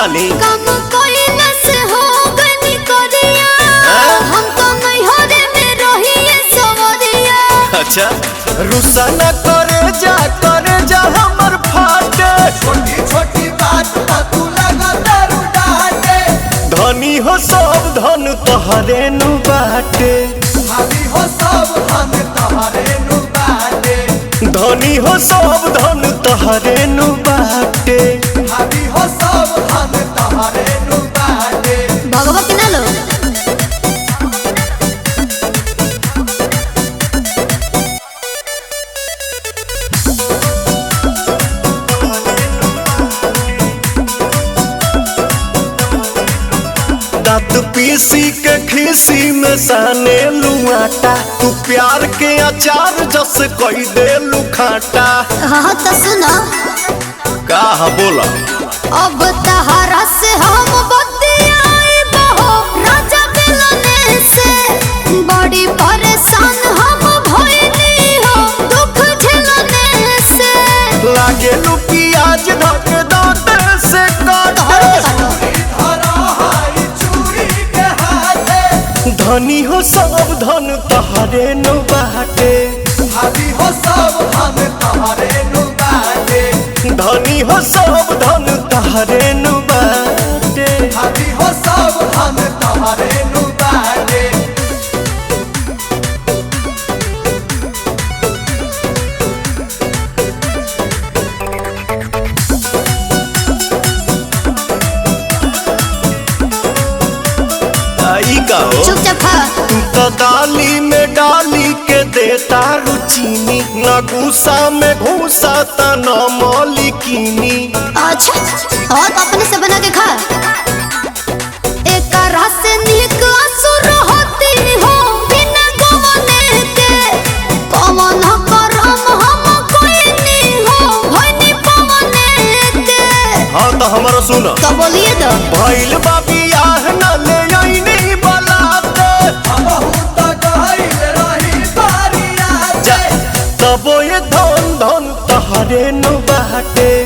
डाली काम कइला से हो गनी करिया हाँ? हम तो नहीं हो रे में रहिए सवरिया अच्छा रुसा न करे जा करे जा हमर फाटे छोटी छोटी बात पर तू लगा दारू डाटे धनी हो सब धन तोहरे नु बाटे भाभी हो सब हम तोहरे नु बाटे धनी हो सब धन तोहरे नु बाटे भाभी हो सब हम तोहरे नु बाटे भगवत ना लो दांत पीसी के खीसी में साने लुआटा तू प्यार के अचार जस कई दे लुखाटा हाँ तो सुनो का बोला अब तहरा से हम बतियाए बहो राजा मिलने से बड़ी परेशान हम भइली हो दुख झेलने से लागे लू प्याज धक दांत से काटे तोहरे के बाटो धरा हाई चूड़ी के हाथे धनी हो सब धन तोहरे नु बाटे भाभी हो सब हम तोहरे नु बाटे धनी हो सब धन तोहरे नु बाटे भाभी हो सब हम तोहरे नु बाटे आई का हो चुपचाप खा तू तो दाली में डाली के देता रुचीनी न गुस्सा में घूसा त न मौलिकीनी अच्छा और तो अपने से बना के खा एक रस से निक असुर होती हो बिना गवने के पवन करम हम कोई नहीं हो होनी पवने के हाँ तो हमारा सुन तो बोलिए तो भइल बाबी आह न ले आईनी बलाते बहुत गहरी रही बारिया जा तबो ये धन धन तहरे नु बाटे